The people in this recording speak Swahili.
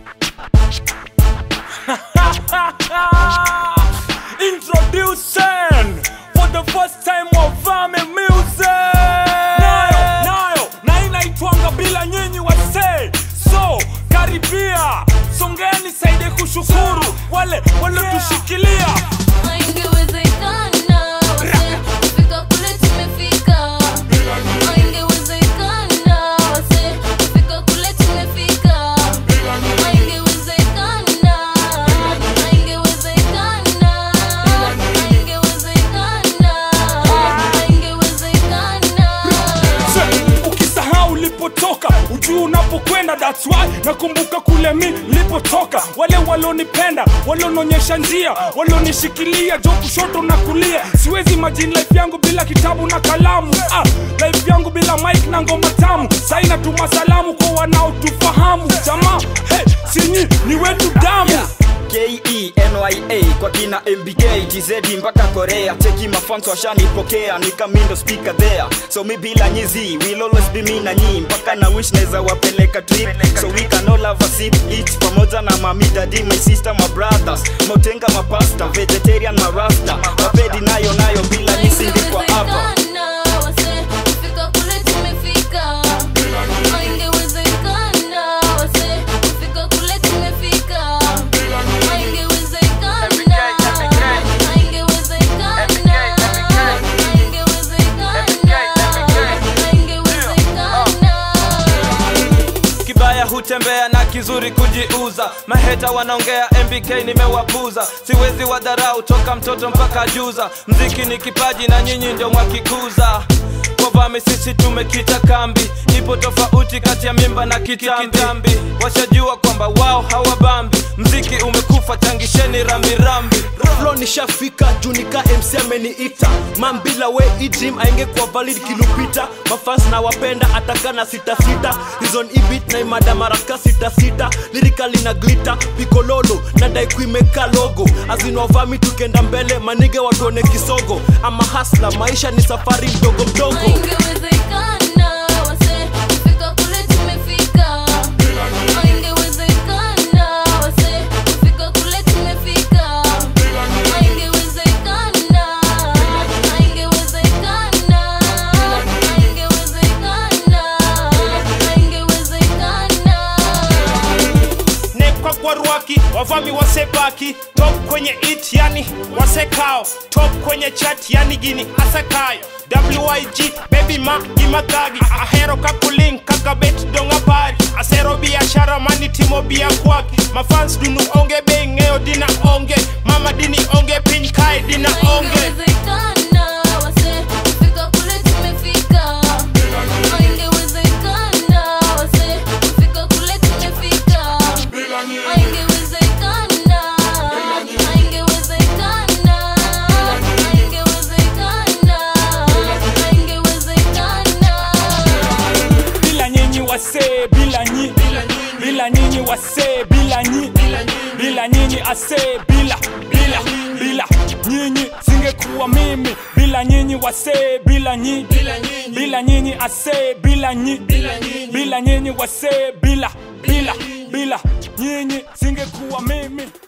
Introducing for the first time Wavame music. Nayo, nayo, na inaitwanga bila nyinyi wasee. So, karibia, songeni saide kushukuru wale waliotushikilia. Haingewezekana wase kufika kule tumefika. Haingewezekana wase kufika kule tumefika. Haingewezekana, haingewezekana, haingewezekana, haingewezekana. ukisahau ulipotoka ujuu unapokwenda that's why nakumbuka kule mi nilipotoka wale walionipenda walionionyesha njia walionishikilia jo kushoto na kulia siwezi imagine life yangu bila kitabu na kalamu ah, life yangu bila mike na ngoma tamu sai natuma salamu kwa wanaotufahamu jamaa hey, sinyi ni wetu damu Yeah. KENYA kwa kina MBK TZ mpaka Korea cheki mafans washanipokea nikamindo speaker there so mi bila nyizi will always be me na nyi mpaka na wish naweza wapeleka trip so we can all have a sip eat pamoja na mami daddy my sister my brothers motenga mapasta vegetarian marasta wapedi nayo nayo bila nisingikwa hapa Haingewezekana wase kufika kule tumefika. Haingewezekana wase kufika kule tumefika. Haingewezekana, haingewezekana, haingewezekana. kibaya hutembea na kizuri kujiuza maheta wanaongea mbk nimewapuza siwezi wadharau toka mtoto mpaka juza mziki ni kipaji na nyinyi ndio mwakikuza kwavami sisi tumekita kambi ipo tofauti kati ya mimba na kitambi washajua kwamba wao hawabambi mziki umekufa changisheni rambirambi flo nishafika junika mc ameniita mambila we idrim aingekuwa valid kilupita mafans na wapenda atakana sitasita rizon ibit na imada maraka sitasita lirikali na glita pikololo na daikuimeka logo azinovami tukenda mbele manige watuone kisogo ama hasla maisha ni safari mdogo mdogo Haingewezekana wase kufika kule tumefika. Haingewezekana wase kufika kule tumefika. Haingewezekana, haingewezekana, haingewezekana, haingewezekana. nekwa kwa rwaki wavami wasebaki top kwenye it yani wasekao top kwenye chat yani gini asakayo wig baby ma gimakagi ahero kakulin kaka bet donga pari asero biashara mani timo bia kwaki mafans dunu onge be ng'eyo dina onge mama dini onge piny kae dina onge Haingewezekana wase kufika kule tumefika. Haingewezekana wase kufika kule tumefika. Haingewezekana, haingewezekana, haingewezekana, haingewezekana. bila nyinyi wasee bila nyi bila nyinyi wasee bila nyi bila nyinyi asee bila bila bila nyinyi singekuwa mimi bila nyinyi wasee bila nyi bila nyinyi asee bila nyi bila nyinyi wasee bila bila bila nyinyi singekuwa mimi